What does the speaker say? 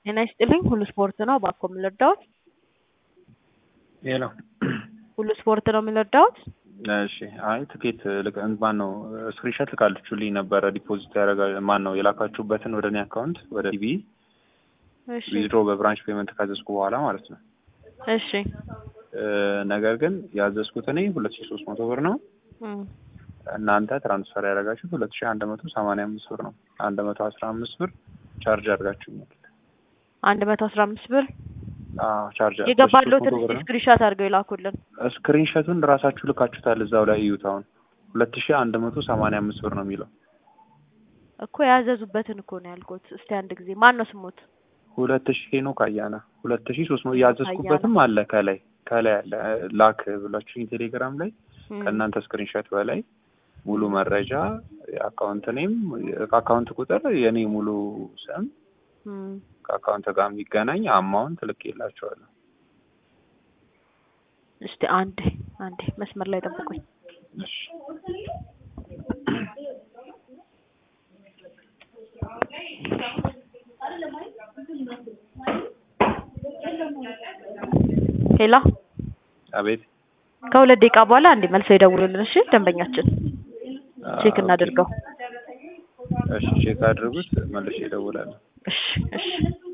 ጤና ይስጥልኝ ሁሉ ስፖርት ነው እባክዎ የሚረዳዎት? ሄሎ ሁሉ ስፖርት ነው የሚረዳዎት? እሺ አይ ትኬት ልክ ማን ነው ስክሪንሾት ልካልችሁልኝ ነበረ ዲፖዚት ያደረጋ ማን ነው የላካችሁበትን ወደ እኔ አካውንት ወደ ቲቪ እሺ ዊዝድሮ በብራንች ፔመንት ካዘዝኩ በኋላ ማለት ነው። እሺ እ ነገር ግን ያዘዝኩት እኔ ሁለት ሺ ሶስት መቶ ብር ነው። እም እናንተ ትራንስፈር ያደረጋችሁት ሁለት ሺ አንድ መቶ ሰማንያ አምስት ብር ነው። አንድ መቶ አስራ አምስት ብር ቻርጅ አድርጋችሁኛል። አንድ መቶ አስራ አምስት ብር አዎ ቻርጅ የገባለሁትን እስኪ ስክሪንሻት አድርገው ይላኩልን። ስክሪንሾቱን ራሳችሁ ልካችሁታል እዛው ላይ እዩት። አሁን ሁለት ሺ አንድ መቶ ሰማንያ አምስት ብር ነው የሚለው እኮ ያዘዙበትን እኮ ነው ያልኩት። እስቲ አንድ ጊዜ ማን ነው ስሙት? ሁለት ሺ ሄኖክ አያና ሁለት ሺ ሶስት መቶ ያዘዝኩበትም አለ ከላይ ከላይ አለ ላክ ብላችሁኝ ቴሌግራም ላይ እም ከእናንተ ስክሪንሾት በላይ ሙሉ መረጃ የአካውንት ኔም ከአካውንት ቁጥር የኔ ሙሉ ስም እም ከአካውንት ጋር የሚገናኝ አማውንት ልኬላቸዋለሁ። እስቲ አንዴ አንዴ መስመር ላይ ጠብቁኝ። እሺ ሄሎ አቤት ከሁለት ደቂቃ በኋላ አንዴ መልሰው ይደውሉልን። እሺ ደንበኛችን ቼክ እናድርገው። እሺ ቼክ አድርጉት መልሼ እደውላለሁ። እሺ እሺ